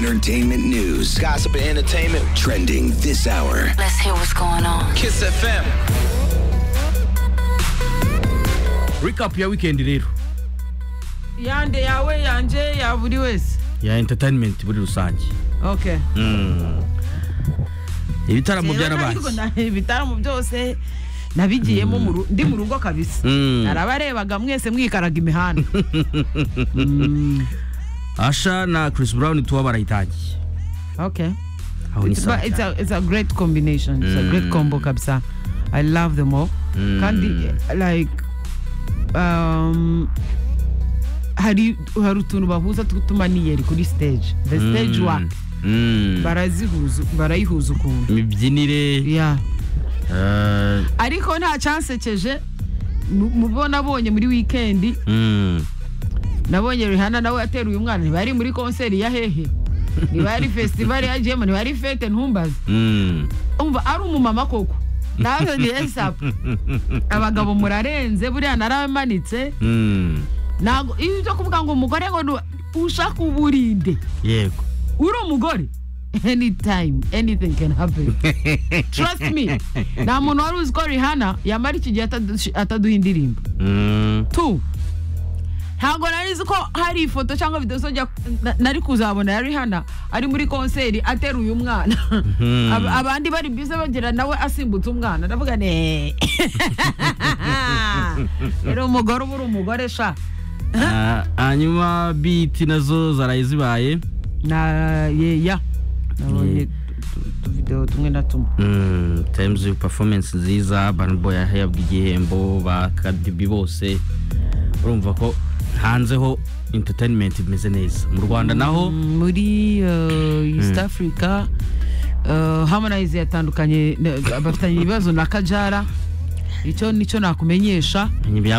entertainment news. Gossip and entertainment. Trending this hour. Let's hear what's going on. Kiss FM. recap ya weekend rero yande yawe yanje ya buri wese ya entertainment muri rusange okay ibitaramo Rero ntabwo byarabaye na- ibitaramo byose nabigiyemo mu ru- ndi mu rugo kabisa Mm. arabarebaga mwese mwikaraga imihanda asha na chris brown tuba barayitangiye okay aho ni It's- sawa but it's cyane. a, it's a great combination it's a great combo kabisa i love them all kandi eh, like um, hari hari utuntu bahuza tw'utumaniyeri kuri stage the stage Mm. work Mm. barazihuza barayihuza ukuntu imibyinire yeah eh, ariko nta cyansekeje mu- mu bo nabonye muri wikendi mm. nabonye rihana nawe ateruye umwana ntibari muri konseri ya hehe ntibari festivali ya jema ntibari fete ntumbaze Mm. umva ari umumama koko nawe ni esapu abagabo murarenze buriya naramanitse Mm. ntabwo iyo byo kuvuga ngo umugore ngo ni- ushaka uburinde yego uri umugore anytime anything can happen trust me nta muntu wari uzi ko rihana yamara iki gihe atadu- ataduha indirimbo Mm. tu ntabwo nari nzi ko hari ifoto cyangwa videwo zajya na- nari kuzabona ya rihana ari muri konseri ateruye umwana Ab- abandi bari bize bagira nawe asimbutse umwana ndavuga ne rero umugore uba uri umugore sha Ah, hanyuma biti nazo zaraye zibaye na yeya nabonye Ye- utuvidewo tumwe na tumwe Mm, times performance nziza Burna Boy yahabwa igihembo ba Kadibi bose urumva ko hanze ho entertainment imeze neza mu Rwanda naho muri uh, east africa uh, harmonize yatandukanye na- bafitanye ibibazo na kajara icyo nicyo nakumenyesha ibya